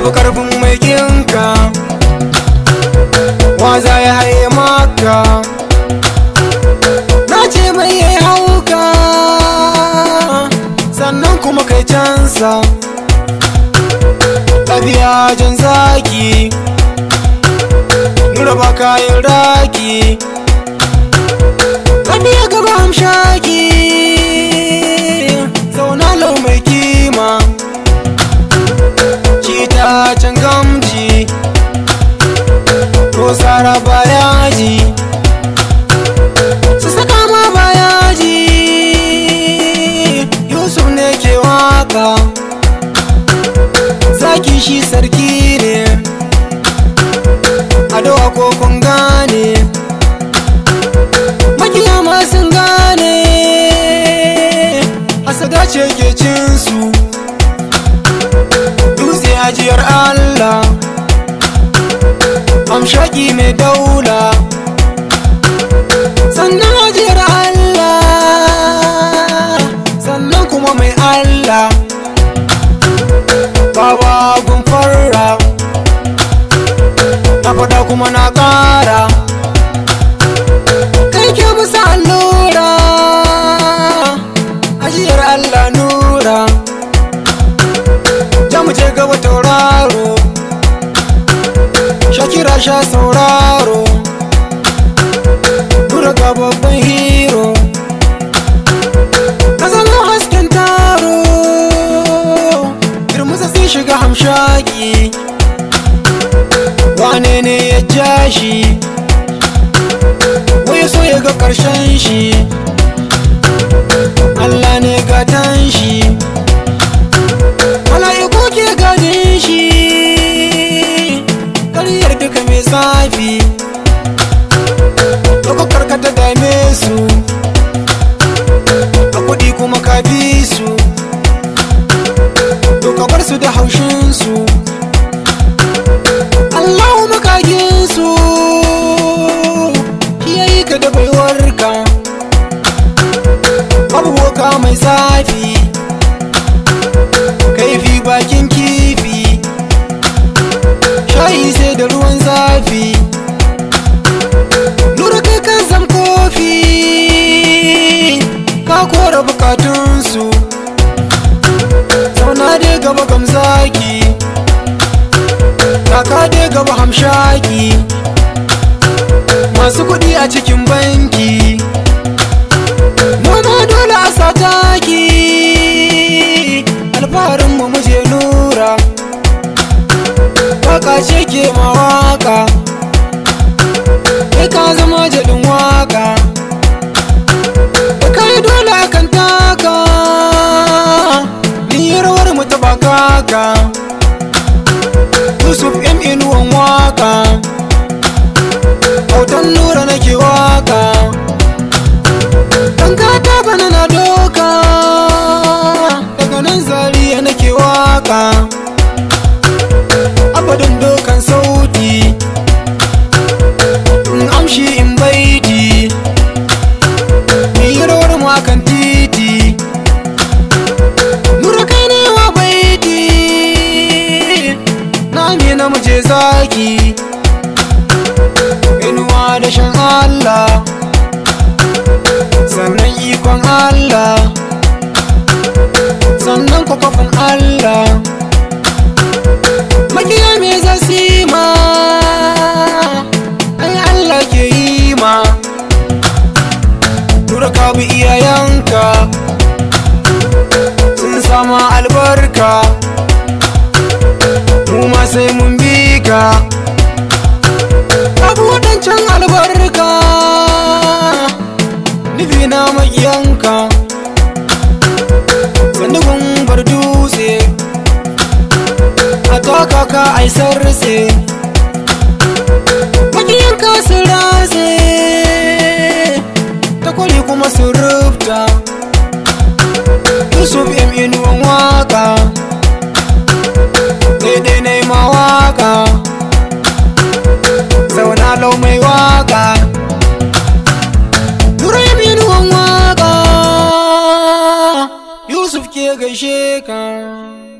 fi karfin mai kinka wa za ya haye maka na ce mai yayi hauka sannan kuma kai cansa ɗabi'a jan zaki nura ba kayan raki ɗabi'a gaba hamshaki zauna lau mai kima cita can gamji ko tsara bayaji su saka ma bayaji yusuf ne ke waka zaki shi sarki ne adawa ko kun gane makiyama sun gane asada ce ke cinsu dutse ajiyar allah amshaki mai daula sannan ajiyar allah sannan kuma mai allah baba gun farra na faɗa kuma na ƙara kai ke musa allura ajiyar allah nura ja mu je gaba tauraro shakira sha sauraro nura ga babban hero ka zama hasken taro girmusa sai shiga hamshaki wane ne ya ja shi wai so ya ga ƙarshen shi Allah ne gatan shi mala'iku ke gadin shi ƙaryar duka mai zafi ɗaukakar ka ta dame su a kuɗi kuma ka bi su to ka bar su da haushinsu Allahu makaginsu shi ya yi ka da baiwarka abubuwa mai zafi kaifi bakin kifi shayi sai da ruwan zafi lura kai kan zam kofi ka kora bukatunsu zauna dai gaba gamzaki kaka dai gaba hamshaki masu kuɗi a cikin banki noma dole a sataki alfaharin mu muje nura waka ce ke mawaka kai ka zama jaɗin waka da kai dole akan taka ni rawar mu ta bakaka Yusuf M inuwan waka Autan nura nake waka Dan gata bana na doka Daga nan zariya nake waka Abadan dokan sauti In amshi in baiti Ni rawar mu akan titi Nura kai ne wa baiti Nami na muje zaki Inuwa da shan Allah Sannan ikon Allah Sannan kwakwafin Allah Makiya me zasi ma Ai Allah ke yi ma Tura ka bi iyayenka Sun sama albarka mu ma sai mun bi ka abu waɗancan albarka nufi na maƙiyanka sandugun bar dutse a taka ka aisar rase maƙiyanka sun rase ta kwali kuma sun rufta yusuf yam inuwan waka daidai na yi mawaka zauna lau mai waka Turai minuwan waka Yusuf ke gaishe ka